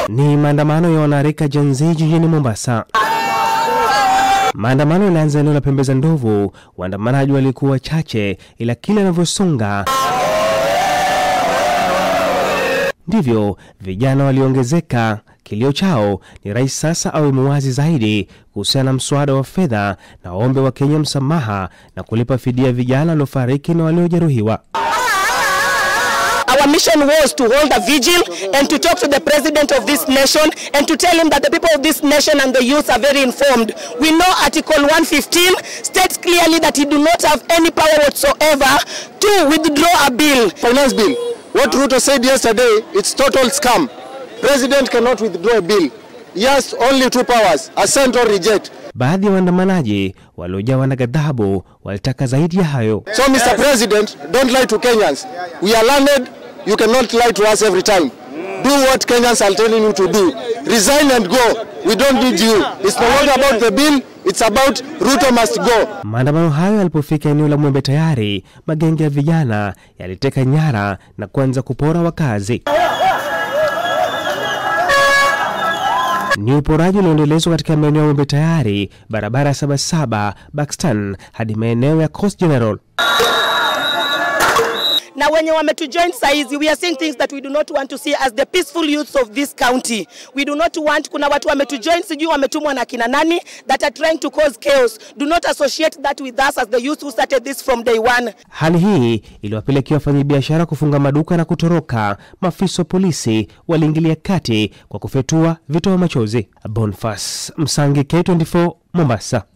Ni maandamano ya wanarika Gen Z jijini Mombasa. Maandamano yalianza eneo la pembe za ndovu. Waandamanaji walikuwa wachache, ila kila anavyosonga ndivyo vijana waliongezeka. Kilio chao ni rais sasa awe muwazi zaidi kuhusiana na mswada wa fedha na waombe wa Kenya msamaha na kulipa fidia vijana waliofariki na waliojeruhiwa. Our mission was to hold a vigil and to talk to the president of this nation and to tell him that the people of this nation and the youth are very informed. We know Article 115 states clearly that he do not have any power whatsoever to withdraw a bill. Finance bill. What Ruto said yesterday, it's total scam. President cannot withdraw a bill. He has only two powers, assent or reject. Baadhi ya waandamanaji waliojawa na ghadhabu walitaka zaidi ya hayo. So Mr. President, don't lie to Kenyans. We are learned, you cannot lie to us every time. Do what Kenyans are telling you to do. Resign and go. We don't need you. It's no longer about the bill, it's about Ruto must go. Maandamano hayo yalipofika eneo la Mwembe Tayari, magenge ya vijana yaliteka nyara na kuanza kupora wakazi. Ni uporaji ulioendelezwa katika maeneo ya Mwembe Tayari, barabara ya Sabasaba, Buxton hadi maeneo ya Coast General. na wenye wametujoin saizi we are seeing things that we do not want to see as the peaceful youths of this county we do not want kuna watu wametujoin sijui wametumwa na kina nani that are trying to cause chaos do not associate that with us as the youth who started this from day one Hali hii iliwapelekea wafanyabiashara kufunga maduka na kutoroka. Maafisa wa polisi waliingilia kati kwa kufyatua vitoa machozi. Bonfas Msangi, K24, Mombasa.